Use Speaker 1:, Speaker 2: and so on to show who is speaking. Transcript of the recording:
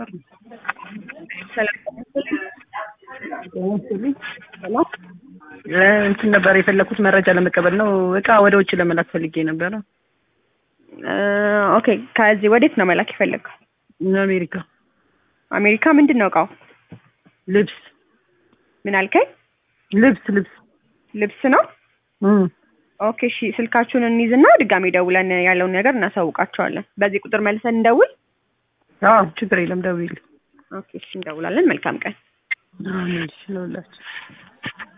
Speaker 1: ነበር ነው።
Speaker 2: ሰላም
Speaker 1: ሰላም እንትን ነበር የፈለኩት መረጃ ለመቀበል ነው። እቃ ወደ ውጭ ለመላክ ፈልጌ ነበረ።
Speaker 2: ኦኬ ከዚህ ወዴት ነው መላክ የፈለግከው?
Speaker 1: አሜሪካ
Speaker 2: አሜሪካ ምንድን ነው እቃው?
Speaker 1: ልብስ
Speaker 2: ምን አልከኝ?
Speaker 1: ልብስ ልብስ
Speaker 2: ልብስ ነው።
Speaker 1: እም
Speaker 2: ኦኬ እሺ፣ ስልካችሁን እንይዝና ድጋሜ ደውለን ያለውን ነገር እናሳውቃቸዋለን። በዚህ ቁጥር መልሰን እንደውል።
Speaker 1: አዎ ችግር የለም ደውይልኝ።
Speaker 2: ኦኬ እሺ፣ እንደውላለን። መልካም ቀን።
Speaker 1: አሜን። እሺ ለሁላችሁ